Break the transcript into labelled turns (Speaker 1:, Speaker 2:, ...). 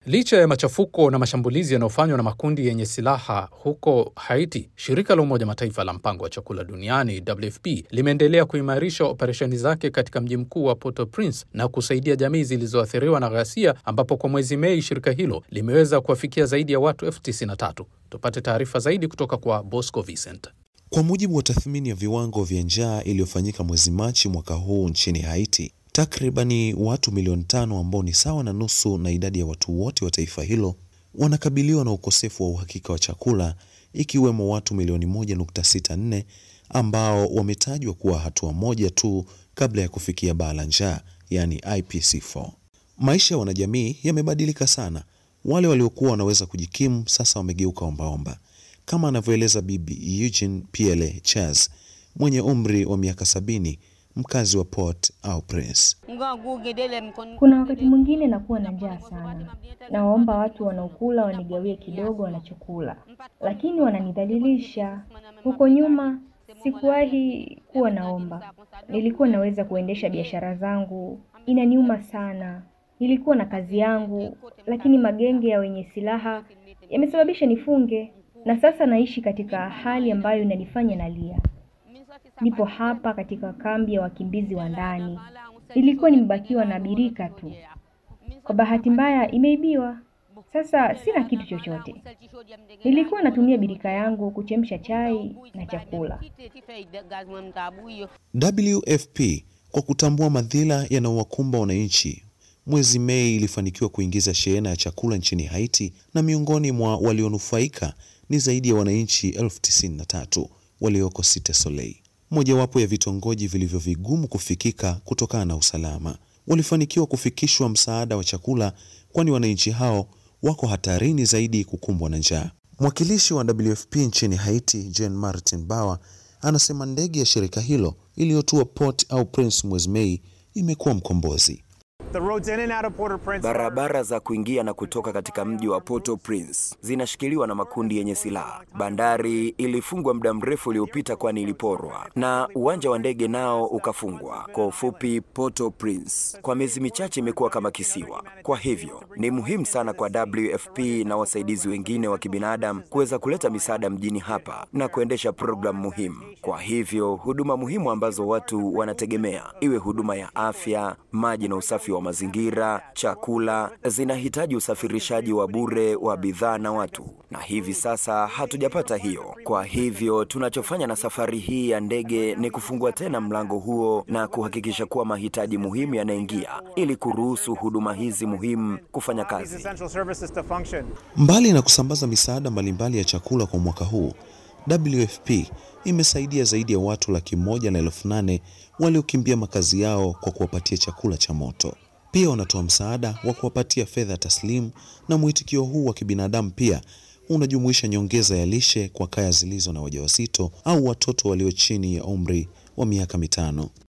Speaker 1: Licha ya machafuko na mashambulizi yanayofanywa na makundi yenye silaha huko Haiti, shirika la Umoja Mataifa la mpango wa chakula duniani WFP limeendelea kuimarisha operesheni zake katika mji mkuu wa Port-au-Prince na kusaidia jamii zilizoathiriwa na ghasia, ambapo kwa mwezi Mei shirika hilo limeweza kuwafikia zaidi ya watu elfu tisini na tatu. Tupate taarifa zaidi kutoka kwa Bosco Vincent.
Speaker 2: Kwa mujibu wa tathmini ya viwango vya njaa iliyofanyika mwezi Machi mwaka huu nchini Haiti, takribani watu milioni tano ambao ni sawa na nusu na idadi ya watu wote wa taifa hilo wanakabiliwa na ukosefu wa uhakika wa chakula, ikiwemo watu milioni 1.64 ambao wametajwa kuwa hatua moja tu kabla ya kufikia baa la njaa, yani IPC4. Maisha ya wanajamii yamebadilika sana. Wale waliokuwa wanaweza kujikimu sasa wamegeuka ombaomba, kama anavyoeleza Bibi Eugene Piele Chaz mwenye umri wa miaka sabini mkazi wa Port au Prince.
Speaker 3: Kuna wakati mwingine nakuwa na njaa sana, nawaomba watu wanaokula wanigawie kidogo wanachokula, lakini wananidhalilisha. Huko nyuma sikuwahi kuwa naomba, nilikuwa naweza kuendesha biashara zangu. Inaniuma sana, nilikuwa na kazi yangu, lakini magenge ya wenye silaha yamesababisha nifunge, na sasa naishi katika hali ambayo inanifanya nalia. Nipo hapa katika kambi ya wakimbizi wa ndani. Nilikuwa nimebakiwa na birika tu, kwa bahati mbaya imeibiwa. Sasa sina kitu chochote. Nilikuwa natumia birika yangu kuchemsha chai na chakula.
Speaker 2: WFP kwa kutambua madhila yanayowakumba wananchi, mwezi Mei ilifanikiwa kuingiza shehena ya chakula nchini Haiti, na miongoni mwa walionufaika ni zaidi ya wananchi elfu tisini na tatu walioko Cite Soleil, mojawapo ya vitongoji vilivyo vigumu kufikika kutokana na usalama. Walifanikiwa kufikishwa msaada wa chakula, kwani wananchi hao wako hatarini zaidi kukumbwa na njaa. Mwakilishi wa WFP nchini Haiti, Jean Martin Bawa, anasema ndege ya shirika hilo iliyotua Port au Prince mwezi Mei imekuwa mkombozi.
Speaker 4: Barabara za kuingia na kutoka katika mji wa Port-au-Prince zinashikiliwa na makundi yenye silaha. Bandari ilifungwa muda mrefu uliopita, kwani iliporwa, na uwanja wa ndege nao ukafungwa. Kwa ufupi, Port-au-Prince kwa miezi michache imekuwa kama kisiwa. Kwa hivyo ni muhimu sana kwa WFP na wasaidizi wengine wa kibinadamu kuweza kuleta misaada mjini hapa na kuendesha programu muhimu. Kwa hivyo huduma muhimu ambazo watu wanategemea, iwe huduma ya afya, maji na usafi wa mazingira, chakula, zinahitaji usafirishaji wa bure wa bidhaa na watu, na hivi sasa hatujapata hiyo. Kwa hivyo tunachofanya na safari hii ya ndege ni kufungua tena mlango huo na kuhakikisha kuwa mahitaji muhimu yanaingia ili kuruhusu huduma hizi muhimu kufanya kazi.
Speaker 2: Mbali na kusambaza misaada mbalimbali ya chakula kwa mwaka huu, WFP imesaidia zaidi ya watu laki moja na elfu nane waliokimbia makazi yao kwa kuwapatia chakula cha moto. Pia wanatoa msaada wa kuwapatia fedha taslimu, na mwitikio huu wa kibinadamu pia unajumuisha nyongeza ya lishe kwa kaya zilizo na wajawazito au watoto walio chini ya umri wa miaka mitano.